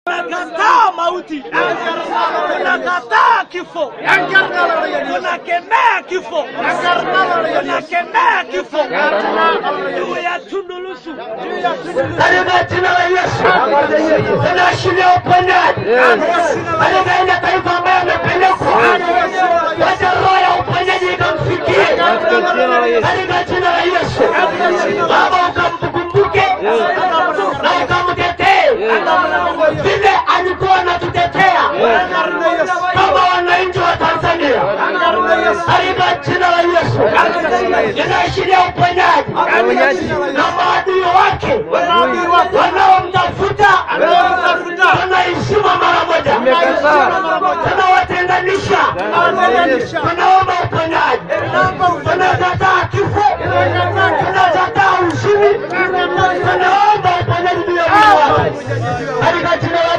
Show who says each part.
Speaker 1: Tunakataa mauti, tunakataa kifo, tunakemea kifo, tunakemea kifo juu ya Tundu Lissu.
Speaker 2: katika jina la Yesu tunaashiria uponyaji katika ile taifa ambayo amepelekwa, wacha roho ya uponyaji ikamfikie katika jina la Yesu. Baba, ukamkumbuke na ukamtetee vile alikuwa anatutetea kama wananchi wa Tanzania katika jina la Yesu. Ninaashiria uponyaji na maadui wake wanaomtafuta wanaishima mara moja, tunawatenganisha, tunaomba uponyaji, tunakataa kifo, tunakataa ushindi, tunaomba uponyaji juu ya mwili wake katika jina la